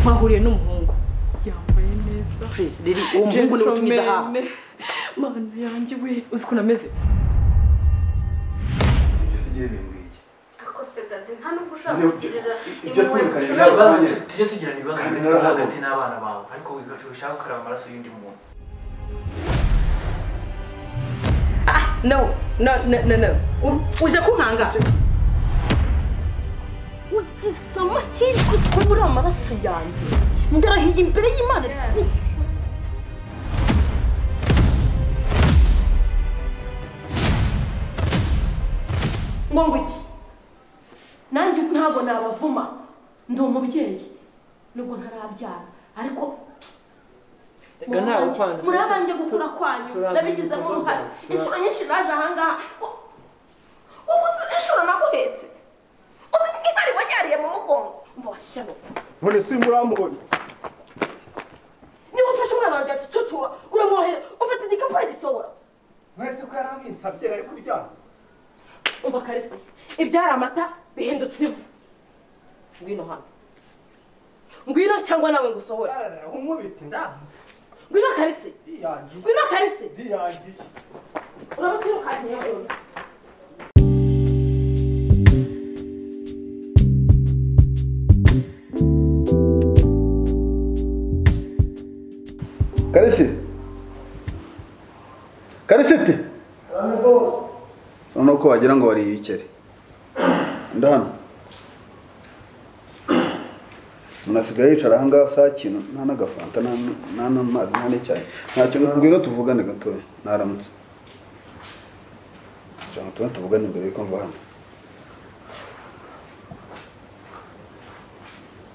mwahuriye n'umuhungu yambaye neza purize riri uwo muhungu niwe utumye idahaha Gentleman. mana yanjye we uzi ukuntu ameze ibyo si igihe bimbwiye akose dade nta nubwo ushaka Ibyo- kugirira ibyo impuhwe twirukanye inshuro ntabwo- ibibazo ebyiri. tu- tujye tugirana ibibazo Kandi hagati yawe narahabo. hagati n'abana bawe ariko wigacu ushaka gukaraba amaraso y'undi muntu no no no no no U- uje kunkanga ugize amahirwe ko muri amaraso yanjye ndarahiye imbere y'imana ngo ngo iki nanjye ntabwo nabavuma ndi umubyeyi nubwo ntarabyara ariko Erega ntawe upanze. muri abanjye gukura kwanyu Turi abanjye nabigizemo gukorwa. uruhare Turi- inshuro nyinshi naje ahangaha u- ubu uzi inshuro naguhetse uzi nk'intare wajyariye mu mugongo umva washyira none simurambonye niba ufashe umwana wanjye akicucura uramwohera ufite igikapu aragisobora mwese ko yari amwinsabye nari kubyanga umva karisa ibyari amata bihindutse ivu ngwino hano ngwino cyangwa nawe ngusohora yararara umubite ndanze ngwino karisi ndiyangiye ngwino karisi ndiyangiye uraba kwirukankiye wewe karisi karisi ti urabona ko wagira ngo wariye ibikeri ndahano umuntu asigaye yicara ahangaha saa kintu nta n'agafanta nta- nta n'amazi nta n'icyayi ntacyo ngwino tuvugane gatoya naramutse cyangwa tubone tuvugane imbere yuko mva hano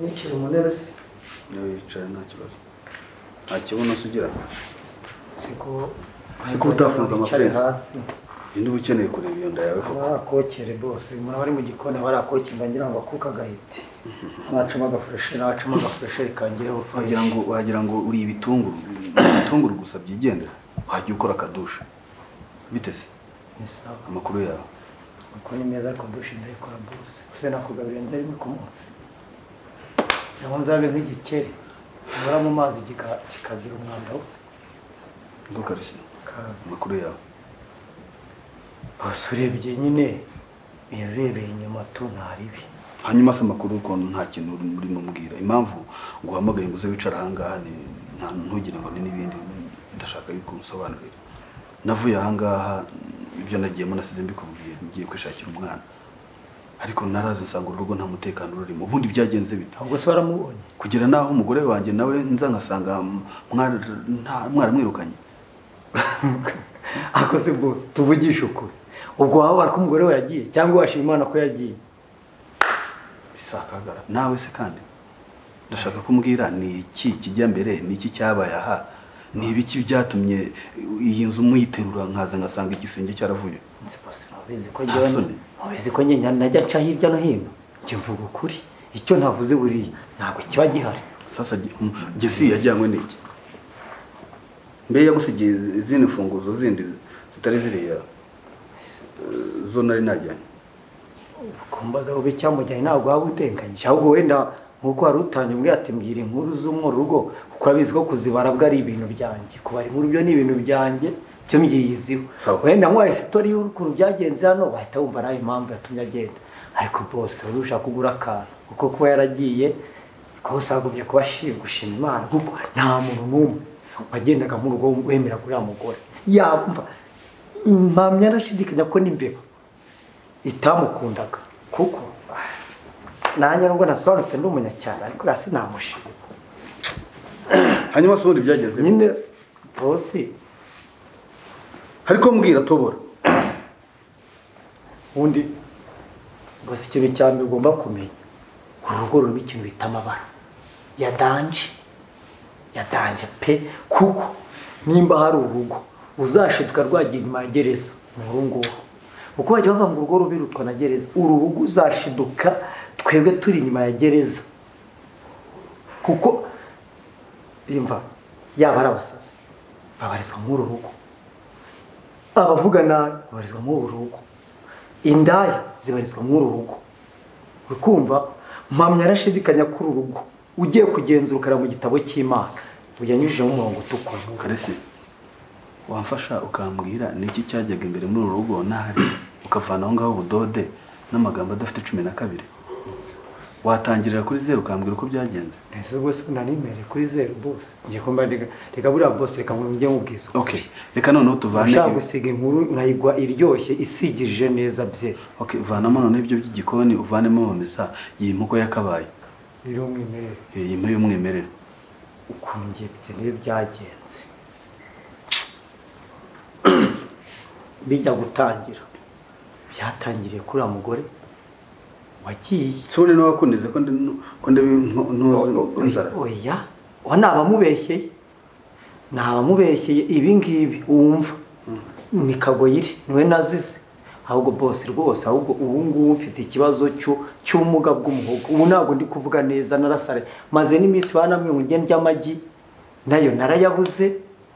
nicira mu ntebe se niba yicaye nta kibazo nta kibuno se ugira siko Siko utafunze Wicare amapesi. hasi indi uba ukeneye kureba iyo nda yawe koko barakokere bose muraba ari mu gikoni barakokere ngira ngo akuka agahite nacamo agafureshe nacamo agafureshe rikangireho wagira ngo wagira ngo uri ibitunguru ibitunguru gusa byigendera wajya ukora akadusha bite se ni sawa amakuru yawe kuko ni meza ariko dushe ndayikora bose gusa nakugaburira nzari rimwe ku munsi cyangwa nzabe nk'igikeri nkora mu mazi kika- kikagira umwanda wo ndukarisi kaga amakuru yawe bose urebye nyine yarebeye inyuma tu ntaribi hanyuma se amakuru ukuntu nta kintu uri- urimo umbwira impamvu nguhamagaye ngo uze wicara ahangaha ni nta ntugire ngo ni n'ibindi ndashaka yuko usobanurira navuye ahangaha ibyo nagiyemo nasize mbikubwiye ngiye kwishakira umwana ariko narazi nsanga urugo nta mutekano rurimo ubundi byagenze bite ahubwo se waramubonye kugera naho umugore wanjye nawe nza nkasanga mwara- nta- mwaramwirukanye akoze bose tuvugishe ukuri ubwo wababara ko umugore we yagiye cyangwa washima imana ko yagiye bisakagara nawe se kandi ndashaka kumbwira ni iki kijya mbere ni iki cyabaye aha ni ibiki byatumye iyi nzu muyiterura nkaza ngasanga igisenge cyaravuye nzi bose ntabizi ko Nta njyewe soni. ntabizi ko njye najya nca hirya no hino njye mvuga ukuri icyo ntavuze buriya ntabwo kiba gihari sasa ge- mm, gesi yajyanywe n'iki mbe yagusigiye izindi mfunguzo zindi zitari ziriya eh, zo nari najyanye kumbaza ube cyamujyanye ntabwo waba utekanyije ahubwo wenda nk'uko wari utangiye umbwira ati mbwira inkuru zo mu rugo kuko urabizi ko kuzibara bwo ari ibintu byanjye kubara inkuru byo ni ibintu byanjye byo myiyiziho Sawa. wenda nk'uwaye sitori y'ukuntu byagenze hano wahita wumva nawe impamvu yatumye agenda ariko bose wari ushaka kugura akantu kuko kuba yaragiye rwose hagumye kuba ashima gushima imana kuko nta muntu n'umwe wagendaga nk'urugo wemera kuri uriya mugore yamva mpamya arashidikanya ko n'imbeba itamukundaga kuko nanjye nubwo nasobanutse ndi umunyacyaro ariko uriya sinamushima hanyuma se ubundi byagenze bite? nyine bosi ariko mbwira tobora undi gusa ikintu cya mbere ugomba kumenya uru rugo rurimo ikintu bita amabara ya danje ya danje pe kuko nimba hari urugo uzashiduka rwagiye inyuma ya gereza ni uru nguru kuko bajya bavuga ngo urugo rubirutwa na gereza uru rugo uzashiduka twebwe turi inyuma ya gereza kuko imva yaba ari abasazi babarizwa muri uru rugo abavuga nabi babarizwa muri uru rugo indaya zibarizwa muri uru rugo uri kumva mpamya arashidikanya kuri uru rugo ugiye kugenzura ukareba mu gitabo cy'imana uyanyujijemo umurongo utukura karese wamfasha ukambwira niki cyajyaga imbere muri uru rugo nahari ukavana aho ngaho ubudode n'amagambo adafite cumi na kabiri watangirira kuri zeru ukambwira uko byagenze ese rwose nanimereye kuri zeru bose ngiye kumva reka reka buriya bose reka ngo njye mubwiza okay reka noneho tuvane ushaka gusiga inkuru nkayigwa iryoshye isigirije neza bye okay vanamo noneho ibyo by'igikoni uvanemo amamesa iyi mpuko yakabaye rero mwimerere iyi mpu y'umwimerere ukuntu ngiye bitewe byagenze bijya gutangira byatangiriye kuri uriya mugore wagiye sore nawe akundeze ko ndi ko ndi nko- ntuzi inzara oya wa ni abamubeshyeye ni abamubeshyeye ibi ngibi wumva ni kagoyiri niwe nazize ahubwo bose rwose ahubwo ubu ngubu mfite ikibazo cy'u- cy'ubumuga bw'umuhogo ubu ntabwo ndi kuvuga neza narasare maze n'iminsi banamwe ngo njye ndya amagi nayo narayabuze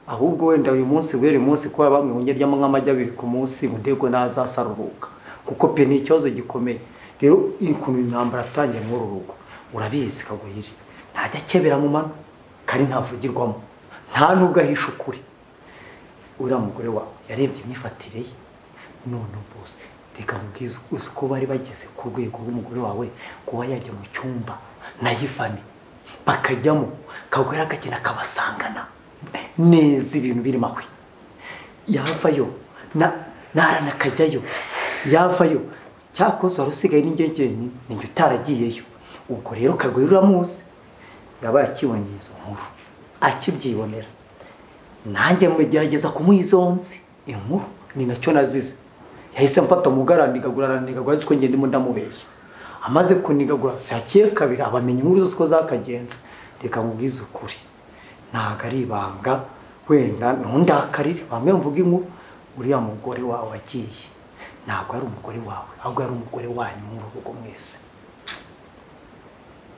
ahubwo wenda uyu munsi wera uyu munsi kuba bamwe ngo njye ndyamo nk'amagi abiri ku munsi ngo ndego nazasaruhuka kuko pe ni ikibazo gikomeye rero ukuntu intambara yatangiye muri uru rugo urabizi kagoyiri ntajya akebera mu mano kandi ntavugirwamo nta n'ubwo ahisha ukuri uriya mugore wawe yarebye imyifatire ye none bose reka mubwize uzi ko bari bageze ku rwego rw'umugore wawe kuba yajya mu cyumba na yifani bakajyamo kagwera akagenda akabasangana neza ibintu birimo ahwe yavayo na narana akajyayo yavayo cyakoze wari usigaye n'ingegenyi ninjye utaragiyeyo ubwo rero kagwera uramuzi yabaye akibonye izo nkuru akibyibonera nanjye mugerageza kumwizonzi inkuru ni nacyo nazize yahise mfata umugara ndigagurana ndigagura ko ngende ndimo ndamubeshya amaze kunigagura byakiye kabiri abamenya inkuru zose ko zakagenze reka mubwize ukuri ntabwo ari ibanga wenda ntundakarire bamwe mvuga inkuru uriya mugore wawe wagiye ntabwo ari umugore wawe ahubwo ari umugore wanyu muri urugo mwese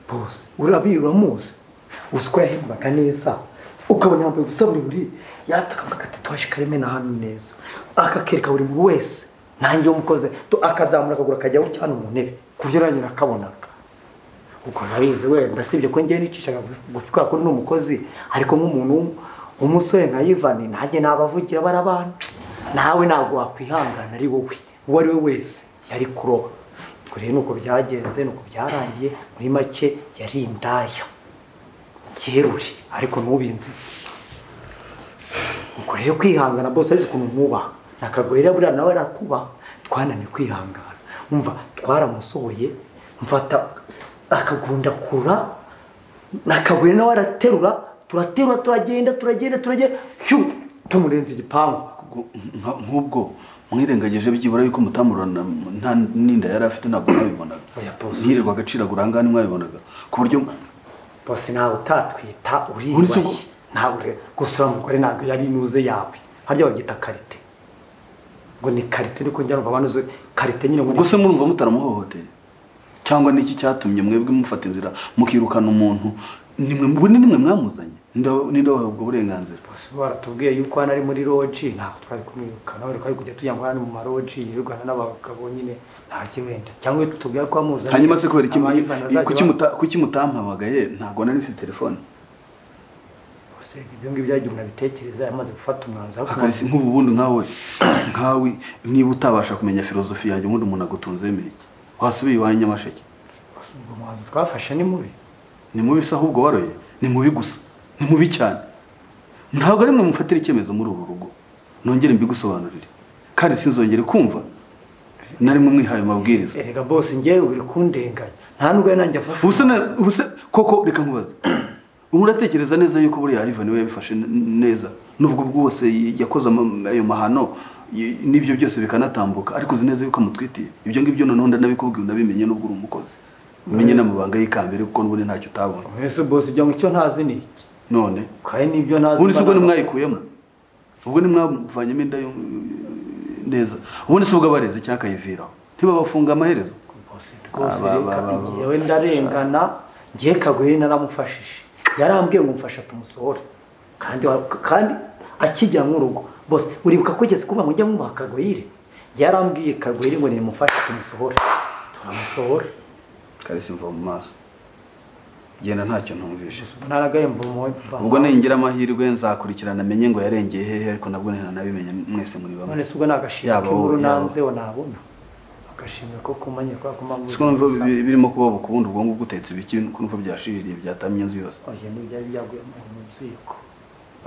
bose urabizi uramuzi uzi ko yahembaga neza ukabona yambaye ubusa buri yatakaga agatatuwaje kareme na hano neza akakereka buri muntu wese nanjye umukoze to- akazamura akagura akajyaho cyane mu ntebe ku buryo nanjye nakabonaga ubwo ntabizi wenda sibye ko njyewe nicishaga gufi kubera ko ndi umukozi ariko nk'umuntu w'um- w'umusore nka yivani nanjye nabavugira bari abantu nawe ntabwo wakwihangana ari wowe uwo ari we wese yari kuroba ubwo rero ni uko byagenze ni uko byarangiye muri make yari indaya cyerure ariko ntubinzize ubwo rero kwihangana bose arizi ukuntu mwubaha nakagorera buriya nawe arakubaha twananiwe kwihangana umva twaramusohoye mfata akagunda kura nakagorera nawe araterura turaterura turagenda turagenda turagenda hyu tumurenza igipangu Ubwo- nka- nk'ubwo mwirengagije byibura yuko mutamurana nta n'inda yari afite ntabwo mwabibonaga Oya, boss. ntirirwa agaciragura aha ngaha ntimwabibonaga ku buryo bose ntawe utatwita Uretse uriyubashye ko- ntabwo ure- gusa uriya mugore ntabwo yari inuze yawe harya babyita karite ngo ni karite niko njya numva banuze karite nyine ngo ni- ubwo se murumva mutaramuhohoteye cyangwa niki cyatumye mwebwe mufata inzira mukirukana umuntu nimwe ubu ni nimwe mwamuzanye Ninde- ninde wahawe ubwo burenganzira bose baratubwiye yuko hano ari muri loji ntabwo twari kumwirukana ariko ari kujya tujya ngo hano mu maroji yirukana n'abagabo nyine nta wenda cyangwa iyo tubwira ko wamuzanye hanyuma se kubera iki abayivana bazajya kuki ba- muta- kuki mutampamagaye ntabwo nari mfite telefone Bose ibyo ngibyo byagiye umuntu abitekereza yamaze gufata umwanzuro ariko akarisi nk'ubu bundi nkawe nkawe niba utabasha kumenya filozofi yanjye ubundi umuntu agutunze iki wasubiye iwawe i nyamasheke bose ubwo umwanzuro twafashe ni mubi ni mubi se ahubwo waroye ni mubi gusa ni mubi cyane ntabwo ari mwe mufatira icyemezo muri uru rugo nongere mbigusobanurire kandi sinzongere kumva nari mwe mwihaye amabwiriza erega bose ngewe uri kundenganya nta nubwo yari nanjye afashe ubuse na- umwanzuro. ubuse koko reka nkubaze ubu uratekereza neza yuko buriya Ivan we yabifashe n- neza nubwo bwose yakoze ama- ayo mahano y- n'ibyo byose bikanatambuka ariko uzi neza yuko amutwitiye ibyo ngibyo noneho ndanabikubwiye unabimenye n'ubwo uri umukozi umenye n'amabanga y'ikambere kuko n'ubundi ntacyo utabona mwese bose ujya mu cyo ntazi ni iki none kandi n'ibyo ntazi ubundi se ubwo mba nabwo- ntimwayikuyemo ubwo ntimwavanyemo inda yo neza ubundi se ubwo abareze cyangwa akayiviraho ntibabafunga amaherezo bose rwose Aba- reka aba- aba- ngewe ndarengana ngiye kagwiri naramufashije yarambwiye ngo mfasha tumusohore kandi wa- kandi akijya nk'urugo bose uribuka ko ugeze kuba mujya mwubaha kagwiri yarambwiye kagwiri ngo nimufashe tumusohore turamusohora karisi mva mu maso genda ntacyo ntumvishe ntaragahemba umuntu ubwo ningira amahirwe nzakurikirana amenye ngo yarengeye hehe ariko nabwo ntanabimenye mwese muri bamwe none se ubwo ni agashimwe Yaba k'inkuru wowe, yaba. nanzeho nabona agashimwe ko kumanye kwa kumabuza siko numva bi- birimo kuba ubukundu ubwo ngubwo utetse ibiki ko numva byashiririye byatamye inzu yose oye ntibyari byaguye mu ziko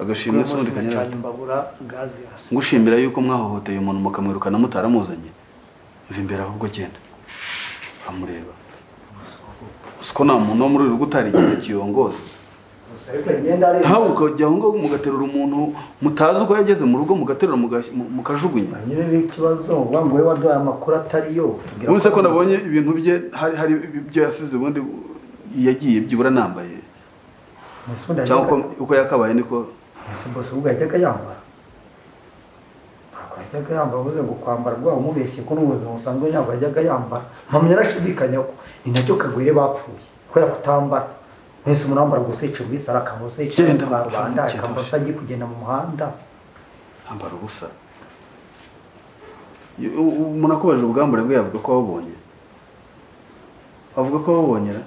agashimwe se undi kanyura kanyura imbabura gazi hasi ngushimira yuko mwahohoteye umuntu mukamwirukana mutaramuzanye mva imbere ahubwo genda amureba siko nta muntu wo muri uru gutari igihe kiyongoza ariko imyenda ari ntawe ukajya aho ngaho mugaterura umuntu mutazi uko yageze mu rugo mugaterura muga- mu- mukajugunya nyine ni ikibazo wa ngo we waduhaye amakuru atari yo tubwira uretse ko nabonye ibintu bye hari hari ibyo yasize ubundi yagiye byibura anambaye Musunda cyangwa yajyaga- uko- uko yakabaye niko ese bose ubwo yajyaga yambara ntabwo yajyaga yambara uvuze ngo kwambara rwa umubeshye ko n'ubuzima busanzwe ntabwo yajyaga yambara mama yarashidikanya ko ni nacyo kagwire bapfuye kubera kutambara mwese murambara gusa yicaye muri saro akambara gusa yicaye Genda, mu rwanda genda, akambara gusa genda. agiye kugenda mu muhanda ambara ubusa Yo- u- u- umuntu akubaje ubwambure bwe yavuga ko wabonye avuga ko wabonyera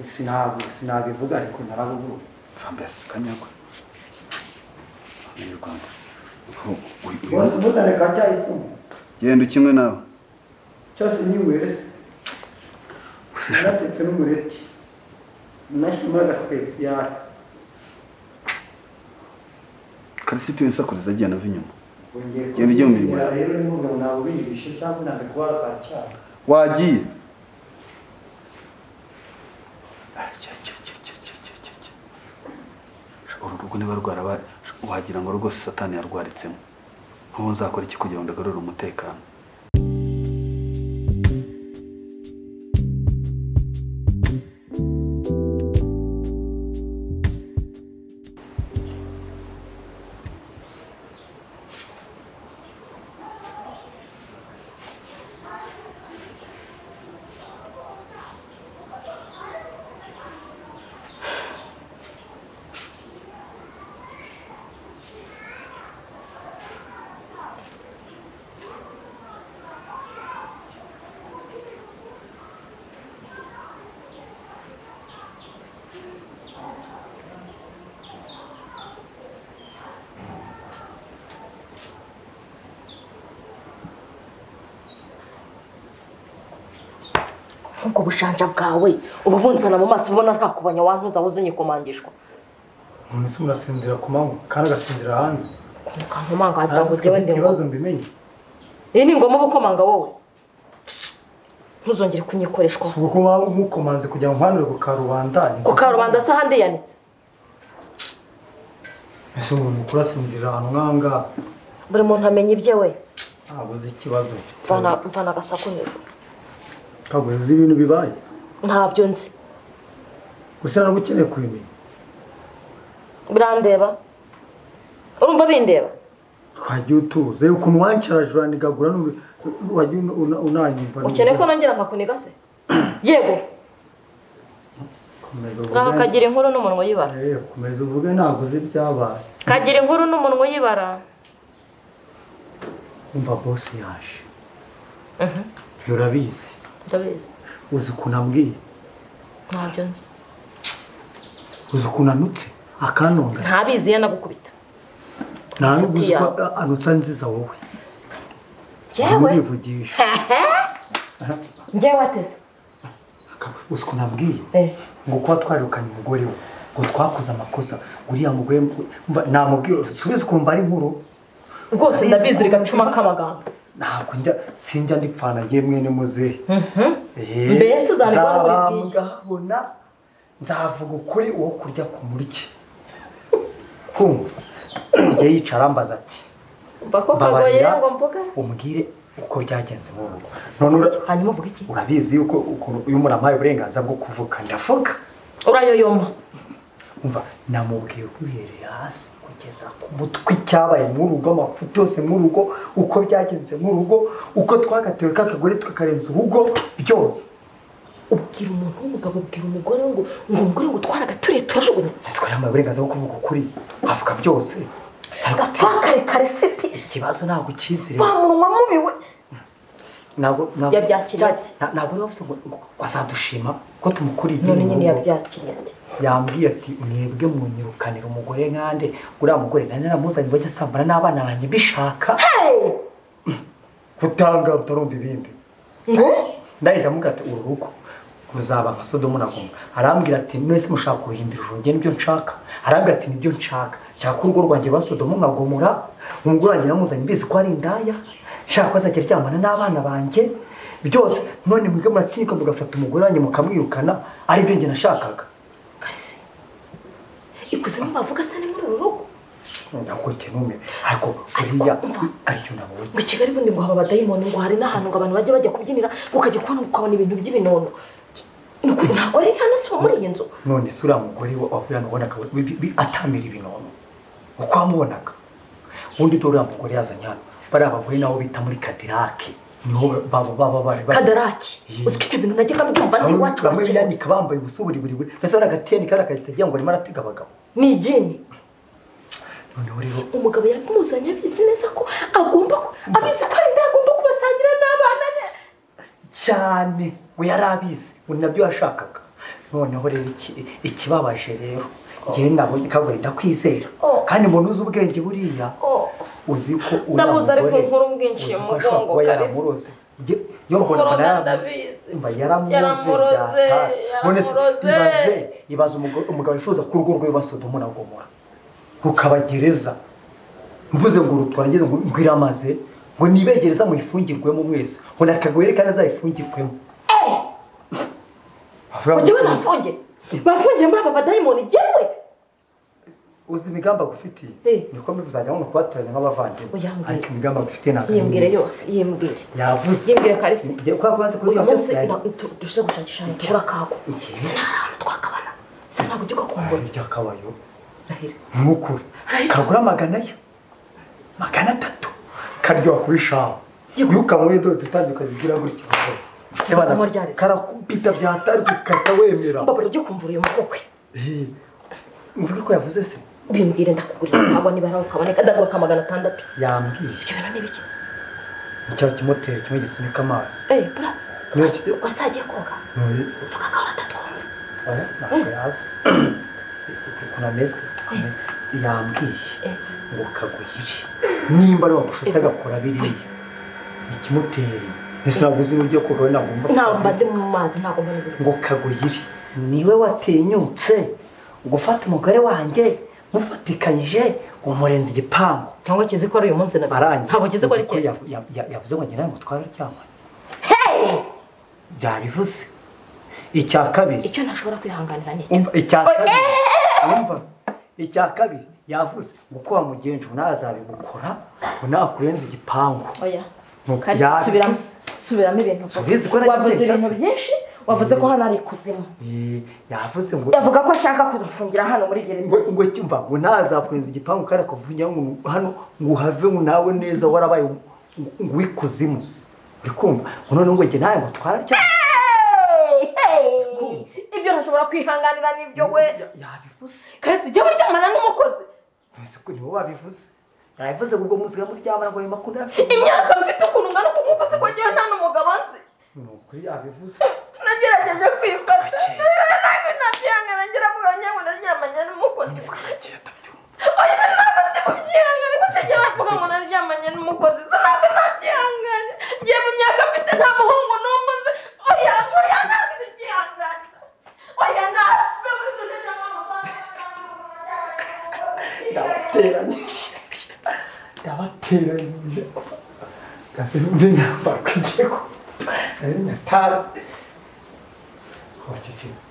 Sinabi- sinabivuga ariko narabuguruye mbese kanyagwe amenye u rwanda Ubu- uyu- uyu- wese umutane ka cyayisumu genda ukimwe nawe cyose nyiwese naratetse n'umureti nashyizemo agasipesiyare karisi tuwe nsakuriza agenda ava inyuma Genda ujye mu mirimo yawe. Rero ni ngo ntabwo binyibishe cyangwa ntabwo kuba wakacyara. wagiye uru rugo niba rwaraba wagira ngo rwose satani yarwaritsemo nk'ubu nzakora iki kugira ngo ndagarure umutekano nk'ubwo bujanja bwawe uba ubunzana mu maso ubona nta kubanya wantuza wowe uzanye kumangishwa Umuntu ese murasinzira ku manywa kandi agasinzira hanze. ukankomanga wagira ngo Ntazi ko ujyewe mfite ndi ikibazo mbimenye. iyi ni ngoma gukomanga wowe ntuzongere kunyikoreshwa Ubwo ko waba umukomanze kugira ngo nkwanure ku karubanda. ni ku ikosa karubanda se ahandi yanitse mbi. Ese umuntu mukuru asinzira ahantu nk'aha ngaha buri muntu amenya ibye we ntabwo uzi ikibazo mfite. mvana mvana agasaku hejuru Ntabwo uzi ibintu bibaye. ntabyo nzi Gusa ntabwo ukeneye kubimenya. birandeba urumva bindeba Wagiye utuza. Reba ukuntu wancara jura ndigagura n'uri- wagiye una- una- unanyumva. ukeneye ko nongera nkakuniga se yego Komeza ngaha uvuge. kagira inkuru n'umunwa uyibara Eh, Komeza uvuge ntabwo uzi ibyabaye. kagira inkuru n'umunwa uyibara umva bose yaje ibyo urabizi ndabizi uzi ukuntu ambwiye ntabyo nzi uzi ukuntu anutse akanonga ntabizi ye nagukubita nawe uzi ko yawe. anutse anziza wowe yewe nturivugisha njyewe ateze uzi ukuntu ambwiye Eh, ngo kuba twarirukanye umugore we ngo twakoze amakosa uriya mugore mva- namubwira subize ukumva ari inkuru rwose ndabizi uri gacuma k'amagambo ntabwo njya sinjya ndipfana ngiye mwene muzehe Eh, Mbese uzabikora muri bwije? nzababwabona nzavuga ukuri wo kurya ku muryi kumva njye yicara ambaza ati mva ko kagoye mbabarira ngo mvuge umbwire uko byagenze mu rugo none ura- hanyuma uvuge iki urabizi yuko ukuntu uyu muntu ampaye uburenganzira bwo kuvuga ndavuga urayoyoma umva namubwiye uhereye hasi kugeza ku mutwe icyabaye mu rugo amafuti yose mu rugo uko byagenze mu rugo uko twagatewe kakagore tukakarenza urugo byose ubwira umuntu w'umugabo ubwira umugore ngo ngo umugore ngo twaraga turiye turajugunya ese ko yambaye uburenganzira bwo kuvuga ukuri avuga byose ariko ati, gatwakare karesiti ikibazo ntabwo ucyizere wa munwa mubi we ntabwo ntabwo Yabyakiriye cya- ate? nta- ntabwo niba ngo ngo azadushima ko tumukuriye none nyine mugongo. yabyakiriye ati yambwiye ati mwebwe munyirukanira umugore nkande uriya mugore nari naramuzanye bajya asambana n'abana banjye mbishaka gutanga utarumva ibindi ndahita amuga ati uru rugo ruzaba nka sodomu na goma arambwira ati mwese mushaka kuruhindura ijuru njye nibyo nshaka arambwira ati nibyo nshaka nshaka ko urugo rwanjye rwa sodomu nka gomora umugo wanjye namuzanye mbizi ko ari indaya nshaka ko azajya aryamana n'abana banjye byose none mwebwe muratinyuka mugafata umugore wanjye mukamwirukana aribyo njye nashakaga karisi ikuzimu bavuga se ni muri uru rugo ndakurikiye ntume ariko buriya aricyo nabonye ngo i kigali ubundi ngo haba abadayimoni ngo hari n'ahantu ngo abantu bajya bajya kubyinira ukajya kubona ukabona ibintu by'ibinono Ni ukuri ntabwo ari hano si uwo muri iyi nzu none se uriya mugore wa- wavuye hano ubona akaba bi- bi- atamira ibinono uko wamubonaga ubundi dore uriya mugore yazanye hano bariya bagore nabo bita muri kadirake niho baba baba bari bari- kadaraki Yee. uziko ibyo bintu najyaga mbyumva ndi Bamwe- iwacu bamwe wacu. biyandika bambaye ubusa buriburiburi mbese bari agatiyeni kari agahita agira ngo arimo aratega abagabo ni igini noneho rero umugabo yamuzanye abizi neza ko agomba ku- abizi ko ari nda agomba kubasangira n'abana be cyane we yari abizi ubu nabyo yashakaga noneho rero iki- ikibabaje rero ngewe nabonye kabuye ndakwizera Oh. kandi umuntu uzi ubwenge buriya Oh, uzi ko Ndamuzi ariko inkuru umwinciye mu mugongo, Kalisa. yaramuroze Njye- yo mbona mbona Umuroza yaramu- ndabizi. mba yaramuroze Yaramuroze, byata none se yaramuroze. ibaze ibaze umugore- umugabo wifuza ko urugo rwe rwa sodomu na gomora rukabagereza mvuze ngo rutwara ngeze ngo ngo iramaze ngo nibegereza muyifungirwemo mwese ngo nakagohere kandi azayifungirwemo Avuga ngo- ujye we bamfunge bamfungiye muri aba badayimoni jyewe uzi imigambi agufitiye Eh. niko mbivuze hanyuma ni ukubateranya nk'abavandimwe Uyambwire. ariko imigambi agufitiye ntabwo ari yiyumvire myiza. yose yiyumvire yavuze Yimbwira Kalisa. Igihe- kubera ko bazi uyu kuririmba munsi byose yazi na- tu- turushe gushakisha ahantu tubura akago Igihe? se nta hantu twakabana se ntabwo ujya ugakumbura ibyakabayo rahira ntukure kagura magana yo magana atatu karyoha kuri shawa iyo ukanyweye dore dutangiye ukabigira gutya Sodomu ryareze. karakubita byatari gukata wemera mbabura ujye kumvura uyu mukobwa we Eh, mvuge ko yavuze se bimbwire ndakugurira ntabwo niba nawe ukaboneka ndagaruka magana atandatu yambwiye ibyo bintu ni ibiki ni cya kimoteri kimwe gisunika amazi eee bura Niba ufite- wese agiye koga Nuri, mvuga ko ahora atatwumva oya, ntabwo yaza ukuntu ameze ukuntu ameze. yambwiye Eh. ngo kaguyire nimba ari wamushutse agakora biriya ikimuteri ese ntabwo uzi n'ugiye koga we ntabwo mva ntabwo mbaze mu mazi ntabwo mbona ibintu ngo kaguyire niwe watinyutse gufata umugore wanjye mufatikanyije ngo murenze igipangu cyangwa kizi ko ari uyu munsi nabizi arangiye ntabwo kizi ko ari Uzi kera ya- ya- ya- yavuze ngo ngira ngo twara cyangwa byabivuze icya kabiri icyo ntashobora kwihanganira ni iki umva icya kabiri umva icya kabiri yavuze ngo uko wamugenje ngo nawe azabigukora ngo nawe akurenze igipangu oya Mu- Kalisa, ya- subiramo subiramo ibintu Subiza uko uvuze. nagiye wavuze mbeshya. ibintu byinshi wavuze ko hano ari ikuzimu Eh, yavuze ngo yavuga ko ashaka kumufungira hano muri gereza ngo ngo cyumva ngo nawe azakurenza igipangu kandi akavugira ngo hano ngo uhave ngo nawe neza warabaye ngo ngo wikuzimu uri kumva ngo noneho ngo njye nawe ngo twararya ibyo ntashobora kwihanganira nibyo we yabivuze karesi jya buryamana n'umukozi Ese ko niwe wabivuze yabivuze ngo ubwo muzika muryamana ngo ayo makuru yabivuze imyaka mfite ukuntu ungana k'umukozi ko njyewe nta n'umugabo nzi ni ukuri yabivuze nagerageje kwifata Gake. ntabwo nabyihangana ngira ngo ngira ngo naryamanye n'umukozi gake atabyumva oya ntabwo ndi mubyihangane ko ntajya bavuga ngo naryamanye n'umukozi se ntabwo nabyihangane ngiye mu myaka mfite nta muhungu n'umwe nzi oya oya ntabwo nabyihangane oya ntabwo ndabateranyije ndabateranyije kazi mbi nambara ku gihugu nari nyatara kubakikira